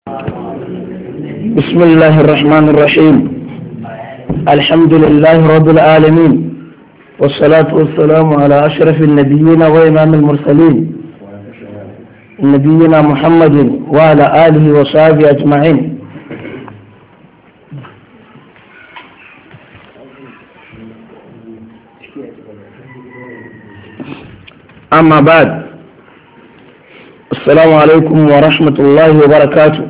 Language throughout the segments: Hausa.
بسم الله الرحمن الرحيم الحمد لله رب العالمين والصلاة والسلام على أشرف النبيين وإمام المرسلين نبينا محمد وعلى آله وصحبه أجمعين أما بعد السلام عليكم ورحمة الله وبركاته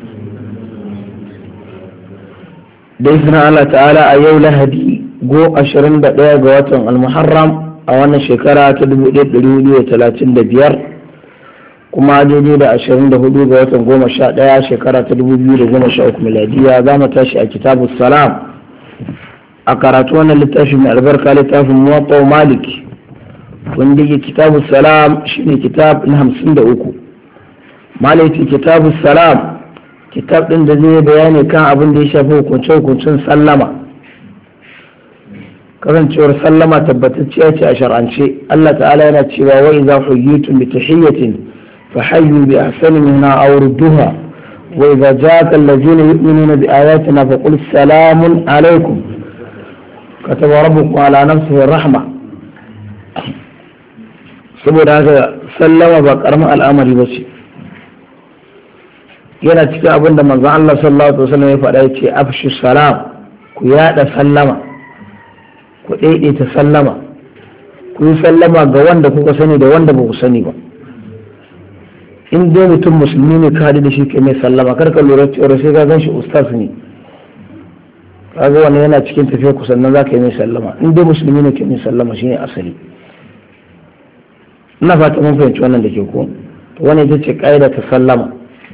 da izinin Allah ta'ala a yau lahadi go 21 ga watan almuharram a wannan shekara ta 1435 kuma daidai da 24 ga watan 11 shekara ta 2013 miladiya za mu tashi a kitabu salam a karatu wannan littafin mai albarka littafin muwatta malik wanda yake kitabu salam shine kitab na 53 malaki kitabu salam kitab ɗin da zai bayani kan abin da ya shafi hukunce-hukuncen sallama kasancewar sallama tabbatacciya ce a shar'ance Allah ta'ala yana cewa wa idza huyyitum bi tahiyyatin fa hayyu bi ahsani minha aw rudduha wa idza ja'aka allazina yu'minuna bi ayatina fa qul salamun alaykum kataba rabbukum ala nafsihi rahma saboda haka sallama ba karamin al'amari ba ce yana cikin abin da manzon Allah sallallahu alaihi wasallam ya faɗa yace afshu salam ku yada sallama ku daidaita sallama ku yi sallama ga wanda kuka sani da wanda ba ku sani ba in dai mutum musulmi ne ka da shi ke mai sallama kar ka lura cewa sai ka gan shi ustaz ne kaga wannan yana cikin tafiya ku sannan za ka yi mai sallama in dai musulmi ne ke mai sallama shine asali ina fata mun fahimci wannan da ke ko wani ita ce ƙa'ida ta sallama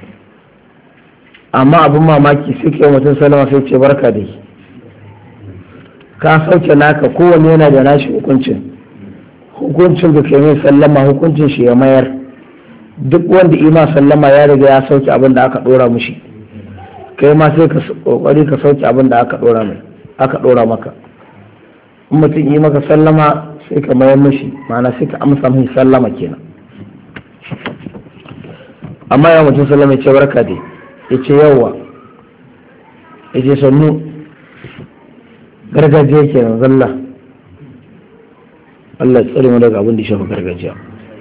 amma abin mamaki sai kai mutum salama sai ce barka da yi ka sauke naka kowanne yana da nashi hukuncin hukuncin da kai mai sallama hukuncin shi ya mayar duk wanda ima sallama ya riga ya sauke abin da aka dora mushi kai ma sai ka kokari ka sauke abin da aka dora mai aka dora maka in mutum yi maka sallama sai ka mayar mushi ma'ana sai ka amsa mai sallama kenan amma ya mutum sallama ya ce barka da ya ce yawa ya ce sannu gargajiya ke nan zalla Allah tsare mu daga abin da shafa gargajiya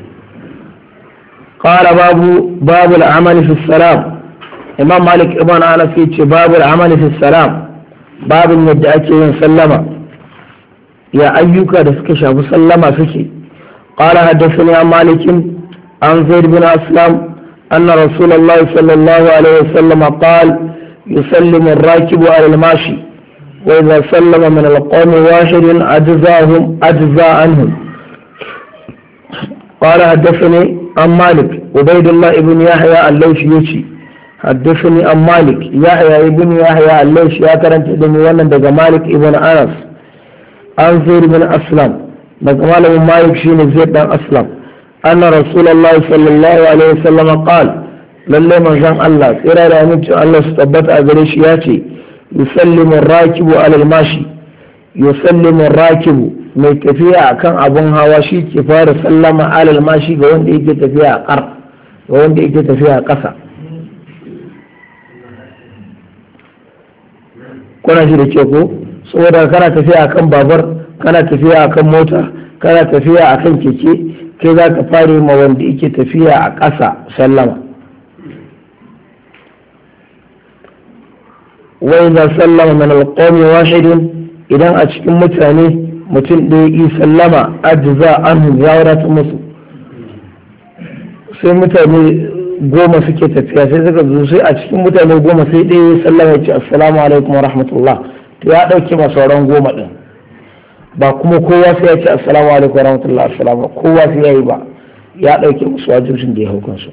قال باب باب العمل في السلام امام مالك ابن انس يce باب العمل في السلام babin yadda ake yin sallama ya ayyuka da suka shafi sallama suke قال حدثني عن مالك عن زيد بن اسلم أن رسول الله صلى الله عليه وسلم قال يسلم الراكب على الماشي وإذا سلم من القوم واحد أجزاهم أجزى عنهم قال حدثني عن مالك عبيد الله بن يحيى الليثي يشي حدثني عن مالك يحيى ابن يحيى الليثي يا كرنت دمي wannan daga Malik ibn Anas an Zaid ibn Aslam daga malamin Malik shine Zaid dan Aslam أن رسول الله صلى الله عليه وسلم قال لله من جان الله إرى رأمت الله ستبت أغريش ياتي يسلم الراكب على الماشي يسلم الراكب mai tafiya kan abun hawa shi ke fara sallama alal mashi ga wanda yake tafiya a ƙar ga wanda yake tafiya a ƙasa kuna shi da ke ko saboda kana tafiya akan babar kana tafiya akan mota kana tafiya akan keke kai za ka fare ma wanda yake tafiya a ƙasa sallama wai za sallama min alƙawmi wahidin idan a cikin mutane mutum ɗaya yi sallama ajiza an ya wadata musu sai mutane goma suke tafiya sai suka zo sai a cikin mutane goma sai ɗaya ya sallama ya ce assalamu alaikum wa rahmatullah to ya ɗauke ma sauran goma ɗin ba kuma kowa sai ya ce assalamu alaikum wa rahmatullahi assalamu kowa sai ya yi ba ya ɗauke musu wajibcin da ya hau kansu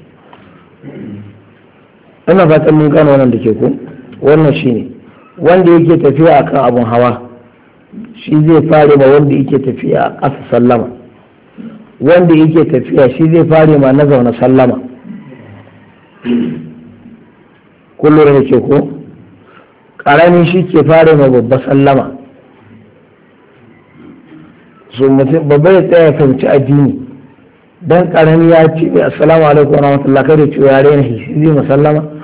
ina fatan mun gano wannan da ke ku wannan shine wanda yake tafiya akan abun hawa shi zai fare ma wanda yake tafiya a ƙasa sallama wanda yake tafiya shi zai fare ma na zaune sallama kullum da ke ko ƙaramin shi ke fare ma babba sallama so mutum babba ya tsaya fahimci addini dan karami ya ce mai assalamu alaikum wa rahmatullah kai da cewa ya rena shi zai musallama